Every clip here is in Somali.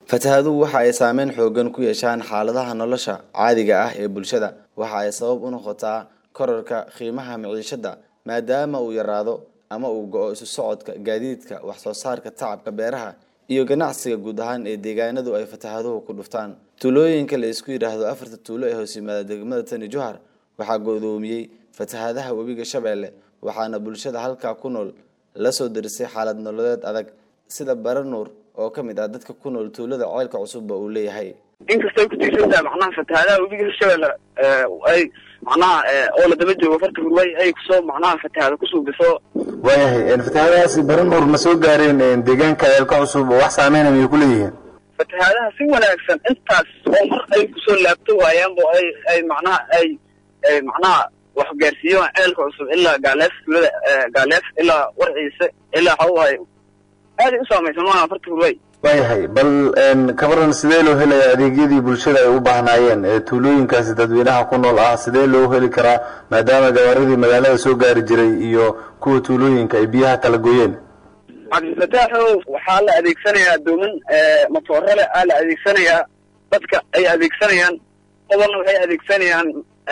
fatahaaduhu waxa ay saameyn xoogan ku yeeshaan xaaladaha nolosha caadiga ah ee bulshada waxa ay sabab u noqotaa korarka qiimaha maciishada maadaama uu yaraado ama uu go-o isu socodka gaadiidka wax soo saarka tacabka beeraha iyo ganacsiga guud ahaan ee deegaanadu ay fatahaaduhu ku dhuftaan tuulooyinka la isku yidhaahdo afarta tuulo ee hoos yimaada degmada tani johar waxaa godoomiyey fatahaadaha webiga shabeelle waxaana bulshada halkaa ku nool la soo darisay xaalad nololeed adag sida baranuur oo ka mid ah dadka ku nool tuulada ceelka cusubba uu leeyahay inkastay ku tiirsan tahay macnaha fatahaadaha webiga hirshabelle ay macnaha oo la daba joogo farta hurway ay kusoo macnaha fatahaada kusuubiso waayahay fatahaadahaasi baranuur ma soo gaareen deegaanka ceelka cusub oo wax saameynaya miyay ku leeyihiin fatahaadaha si wanaagsan intaas oo mar ay kusoo laabto waayaanbo ay ay macnaha ay ay macnaha wax gaarsiiyaan ceelka cusub ilaa gaaleef tuulada gaaleef ilaa warciise ilaa xawaay aaday u saamaysan maaha farta hurway waayahay bal kabaran sidee loo helayaa adeegyadii bulshada ay u baahnaayeen ee tuulooyinkaasi dadweynaha ku nool ah sidee loo heli karaa maadaama gabaaradii magaalada soo gaari jiray iyo kuwa tuulooyinka ay biyaha kala gooyeen cabdifataaxow waxaa la adeegsanayaa dooman matoorale aa la adeegsanayaa dadka ay adeegsanayaan qobolna waxay adeegsanayaan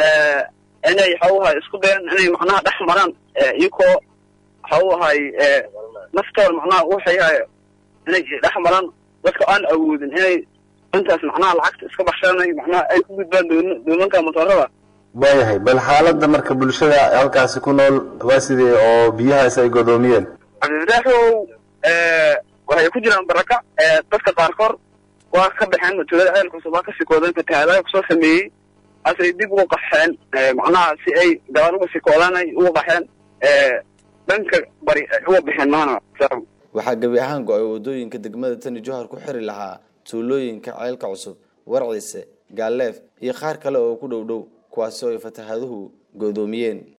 inay waxauahay isku dayan inay macnaha dhex maraan iyakoo waxauahay naftooda macnaha waxay inay dhex maraan dadka aan awoodin inay intaas macnaha lacagta iska baxshaanay macnaha ay ku gudbaan doon doomanka motoorada waayahay bal xaaladda marka bulshada halkaasi ku nool waa sidee oo biyahaasi ay godoomiyeen cabdifataaxow waxay ku jiraan baraka dadka qaarkood waa ka baxeen tuulada ceel cusub waa ka sikoodeen fatahaadaha kusoo sameeyey asay dib uga qaxeen macnaha si ay gabaal uga sikoodaan ay uga qaxeen dhanka bari uga bixeen maana waxaa gebi ahaan go-ay wadooyinka degmada tani johar ku xiri lahaa tuulooyinka ceelka cusub warciise gaaleef iyo qaar kale oo ku dhow dhow kuwaasi oo ay fatahaaduhu godoomiyeen